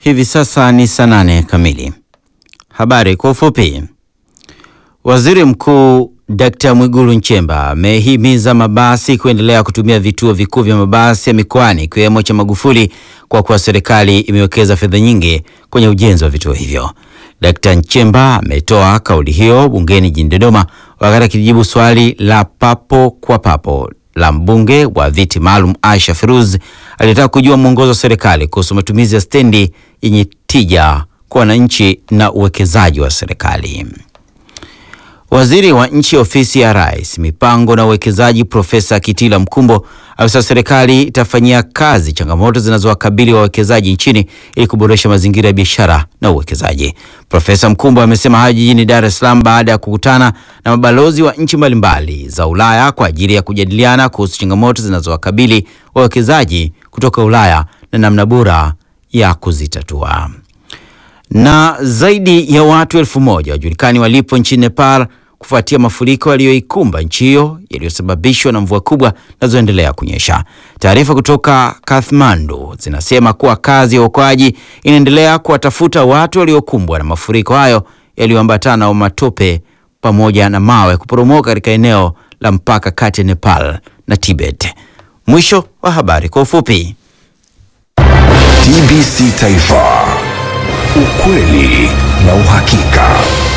Hivi sasa ni saa nane kamili. Habari kwa ufupi. Waziri Mkuu Dkt. Mwigulu Nchemba amehimiza mabasi kuendelea kutumia vituo vikuu vya mabasi ya mikoani ikiwemo cha Magufuli kwa kuwa serikali imewekeza fedha nyingi kwenye ujenzi wa vituo hivyo. Dkt. Nchemba ametoa kauli hiyo bungeni jijini Dodoma wakati akijibu swali la papo kwa papo la mbunge wa viti maalum Aisha Firuz aliyetaka kujua mwongozo wa serikali kuhusu matumizi ya stendi yenye tija kwa wananchi na uwekezaji wa serikali. Waziri wa nchi ofisi ya Rais, mipango na uwekezaji, Profesa Kitila Mkumbo amesema serikali itafanyia kazi changamoto zinazowakabili wawekezaji nchini ili kuboresha mazingira ya biashara na uwekezaji. Profesa Mkumbo amesema hayo jijini Dar es Salaam baada ya kukutana na mabalozi wa nchi mbalimbali za Ulaya kwa ajili ya kujadiliana kuhusu changamoto zinazowakabili wawekezaji kutoka Ulaya na namna bora ya kuzitatua na zaidi ya watu elfu moja wajulikani walipo nchini Nepal kufuatia mafuriko yaliyoikumba nchi hiyo yaliyosababishwa na mvua kubwa zinazoendelea kunyesha. Taarifa kutoka Kathmandu zinasema kuwa kazi ya uokoaji inaendelea kuwatafuta watu waliokumbwa na mafuriko hayo yaliyoambatana na matope pamoja na mawe kuporomoka katika eneo la mpaka kati ya Nepal na Tibet. Mwisho wa habari kwa ufupi. TBC Taifa, ukweli na uhakika.